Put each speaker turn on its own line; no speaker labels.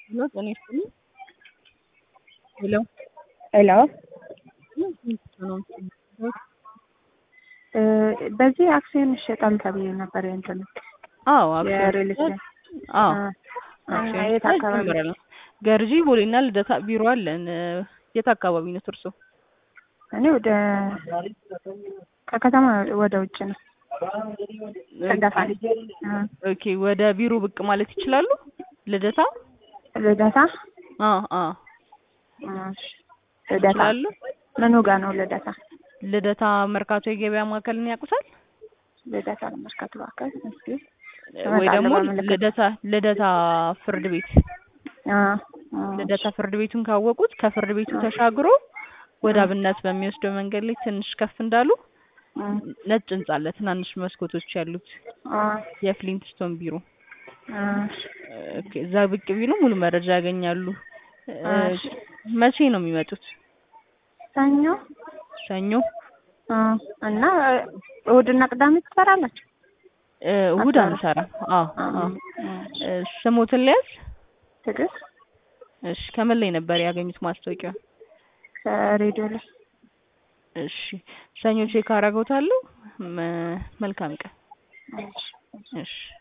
ሄሎ ጤና ይስጥልኝ። ሄሎ
ሄሎ
ነው
በዚህ አክሲዮን ይሸጣል ተብዬ ነበር። እንትን
አዎ
የሪል
አክሲዮን
ስቴት
አዎ
አ-
አክሲዮን
የት
ሽያጭ
አካባቢ?
ጀምረናል። ገርጂ ቦሌና ልደታ ቢሮ አለን። የት አካባቢ ነው እርሶ?
እኔ ወደ ከከተማ ወደ ውጭ ነው ሰንዳፋ አ፣
ኦኬ ወደ ቢሮ ብቅ ማለት ይችላሉ? ልደታ
ልደታ
አ አ
እሺ፣ ልደታ
ይችላሉ?
ምኑ ጋር ነው ልደታ?
ልደታ መርካቶ የገበያ ማዕከልን ያውቁታል?
ልደታ ለመርካቶ አካል እስኪ
ወይ
እመጣለሁ
ደግሞ
በምልክት።
ልደታ ልደታ ፍርድ ቤት
አ፣ አ፣
ልደታ ፍርድ ቤቱን ካወቁት ከፍርድ ቤቱ ተሻግሮ ወደ አብነት በሚወስደው መንገድ ላይ ትንሽ ከፍ እንዳሉ
አ፣
ነጭ ህንጻ አለ፣ ትናንሽ መስኮቶች ያሉት
አ፣
የፍሊንትስቶን ቢሮ።
አ፣
ኦኬ፣ እዛ ብቅ ቢሉ ሙሉ መረጃ ያገኛሉ። እ፣
እሺ።
መቼ ነው የሚመጡት?
ሰኞ
ሰኞ።
አ፣ እና እሑድና ቅዳሜ ትሰራላችሁ?
እ፣ እሑድ
አስራ-
አንሰራም። አዎ
አ፣
አዎ።
እሺ።
እ፣ ስሞትን ሊያዝ?
ትዕግስት
እሺ፣ ከምን ላይ ነበር ያገኙት ማስታወቂያ?
ከሬዲዮ ላይ
እሺ፣ ሰኞ ቼክ አደርገውታለሁ። መ- መልካም ቀን።
እሺ።
እሺ